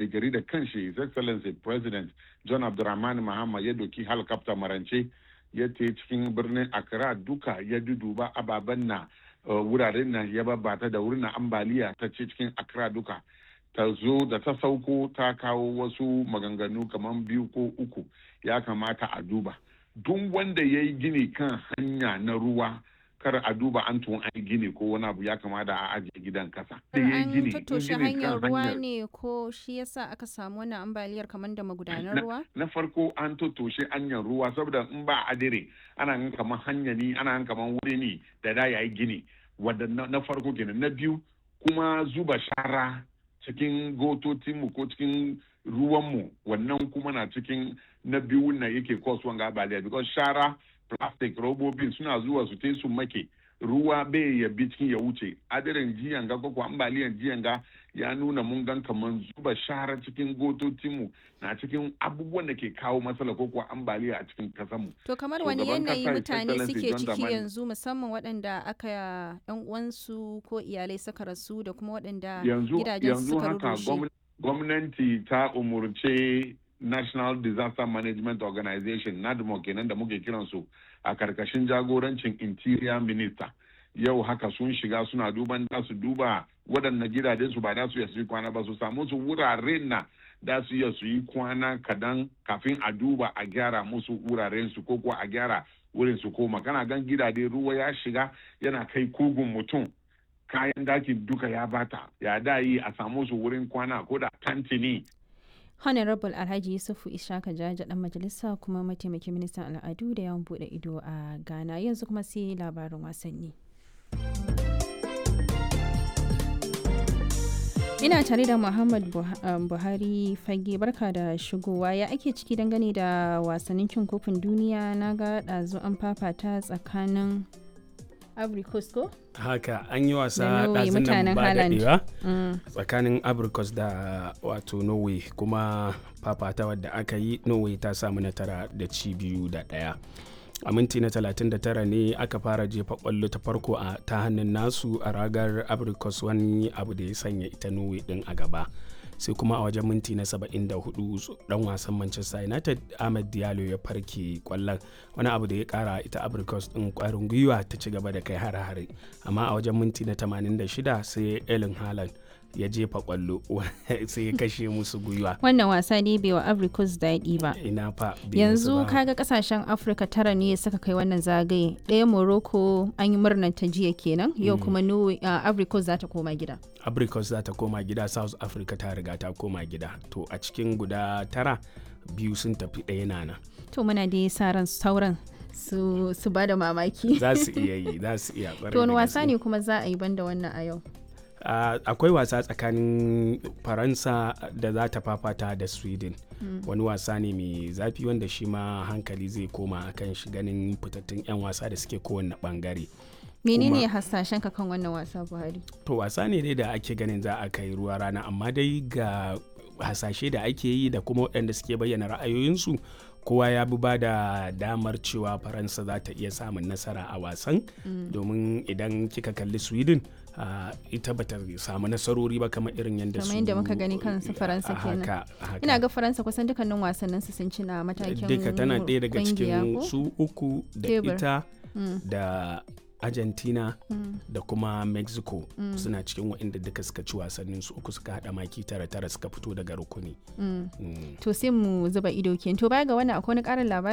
gari da kanshi his excellency president john abdulrahman mahama ya doki helicopter marance ya te cikin birnin accra duka ya duduba ababen na wuraren nan ya babbata da wurin ambaliya ta ce cikin accra duka ta zo da ta sauko ta kawo wasu maganganu kamar biyu ko uku ya kamata a duba duk wanda ya yi gini kan hanya na ruwa kar a duba an tun an gini ko wani abu ya kamata a ajiye gidan kasa. An tattoshe hanyar ruwa ne ko shi yasa aka samu wannan ambaliyar kamar da magudanar ruwa? Na farko an tattoshe hanyar ruwa saboda in ba adire ana gan kamar hanya ne ana gan kamar wuri ne da da yayi gini wadda na farko kenan na biyu kuma zuba shara cikin gototinmu ko cikin ruwanmu wannan kuma na cikin na biyu na yake kasuwan ga ambaliya because shara plastic robobin suna zuwa su te su make ruwa bai ya bi cikin ya wuce adirin jiyan ga ko ambaliyan jiyan ga ya nuna mun gan kaman zuba shara cikin gototinmu na cikin abubuwan da ke kawo matsala ko kuwa ambaliya a cikin kasanmu. To kamar wani yanayi mutane suke ciki yanzu musamman waɗanda aka yan uwansu ko iyalai suka rasu da kuma waɗanda gidajen suka rushe. Gwamnati ta umurce National Disaster Management Organization NADMO kenan da muke kiransu a karkashin jagorancin Interior Minister. Yau haka sun shiga suna duban da su duba waɗannan gidajen su ba da su yi kwana ba su samu su wuraren na da su iya su yi kwana kadan kafin a duba a gyara musu wuraren su ko kuwa a gyara wurin su koma kana gan gidaje ruwa ya shiga yana kai kugun mutum kayan dakin duka ya bata ya da yi a samu su wurin kwana ko da tantini honorable alhaji yusufu ishaka jaja dan majalisa kuma mataimakin ministan al'adu da yawan bude ido a ghana yanzu kuma sai labarin wasanni ina tare da muhammad buhari fage barka da shigowa ya ake ciki dangane da wasannin cin kofin duniya na ga ɗazu an fafata tsakanin Coast ko? haka an yi wasa ɗazin nan ba daɗewa tsakanin abricos da wato norway kuma fafata wadda aka yi norway ta samu natara da ci biyu da ɗaya a minti na 39 ne aka fara jefa kwallo ta farko a ta hannun nasu a ragar abricos wani abu da ya sanya ita norway din a gaba sai kuma a wajen minti na 74 dan wasan manchester united ahmed diallo ya farke kwallon wani abu da ya kara ita abricos din kwarin gwiwa ta ci gaba da kai hare-hare amma a wajen minti na 86 sai elin haaland ya jefa kwallo sai ya kashe musu gwiwa wannan wasa ne bai wa africos daɗi ba ina fa yanzu kaga kasashen afirka tara ne suka kai wannan zagaye ɗaya morocco an yi murnar ta jiya kenan yau kuma africos za ta koma gida africos za ta koma gida south africa ta riga ta koma gida to a cikin guda tara biyu sun tafi ɗaya nana to muna da sa ran sauran su, su ba da mamaki za su iya yi za su iya to wani wasa ne kuma za a yi banda wannan a yau Uh, akwai wasa tsakanin faransa da za ta fafata da sweden mm. wani wasa ne mai zafi wanda shi ma hankali zai koma akan shi ganin fitattun 'yan wasa da suke kowane bangare menene hasashen ka kan wannan wasa buhari to wasa ne dai da ake ganin za a kai ruwa rana amma dai ga hasashe da ake yi da kuma waɗanda suke bayyana ra'ayoyinsu kowa ya bi ba da damar cewa faransa za ta iya samun nasara a wasan mm. domin idan kika kalli sweden uh, ita bata samu nasarori ba kamar irin yadda su yadda muka gani kansu faransa kenan ina ga faransa kusan dukkanin wasannin su sun ci na matakin duka tana ɗaya daga cikin su uku da ita mm. da argentina mm. da kuma mexico mm. suna cikin waɗanda duka suka ci wasannin su uku suka haɗa maki tara tara suka fito daga rukuni mm. to sai mu zuba ido ke to baya ga wannan akwai wani ƙarin labari